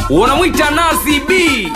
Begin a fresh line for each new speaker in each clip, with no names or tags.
unamwita Nazi B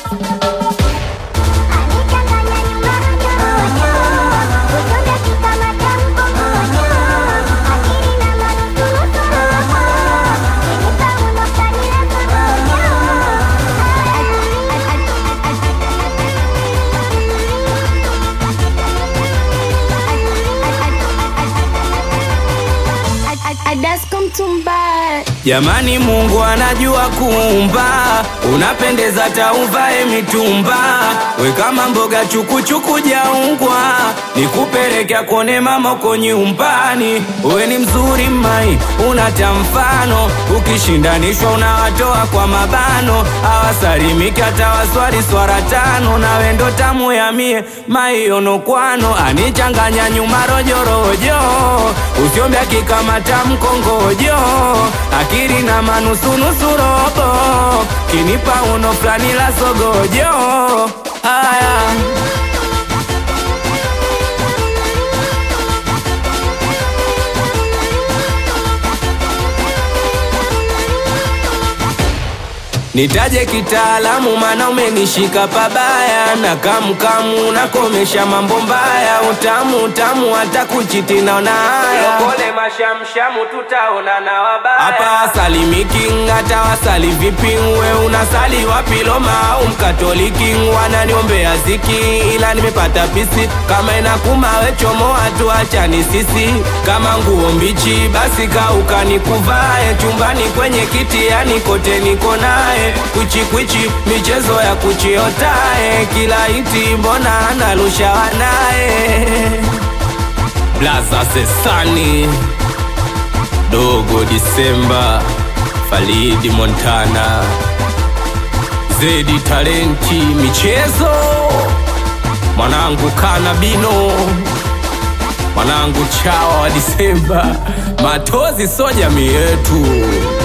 Jamani, Mungu anajua kuumba, unapendeza tauvae mitumba, we kama mboga chukuchuku jaungwa, nikupeleka kone mama uko nyumbani. We ni mzuri mai, unata mfano, ukishindanishwa unawatoa kwa mabano, awasalimiki hata waswali swara tano, na wendo tamu ya mie maiono kwano, anichanganya nyuma rojorojo, usiombya kikamata mkongojo akili na manusunusu robo kinipa uno fulani la sogojo haya Nitaje kitaalamu mana umenishika pabaya na kamkamu nakomesha mambo mbaya utamu utamu hata kuchiti naona haya
Lokole mashamshamu tutaona na wabaya
hapa salimiki hata wasali vipi we unasali wapi Roma au mkatoliki wananiombea ziki ila nimepata pisi kama inakuma we chomoa tu achani sisi kama nguo mbichi basi kauka nikuvae chumbani kwenye kiti yani kote niko naye kwichikwichi michezo ya kuchiotae kila iti mbona analusha wanaye blaza sesani dogo Disemba, Falidi Montana, Zedi Talenti michezo, mwanangu Kanabino, mwanangu Chawa wa Disemba, Matozi so jamii yetu.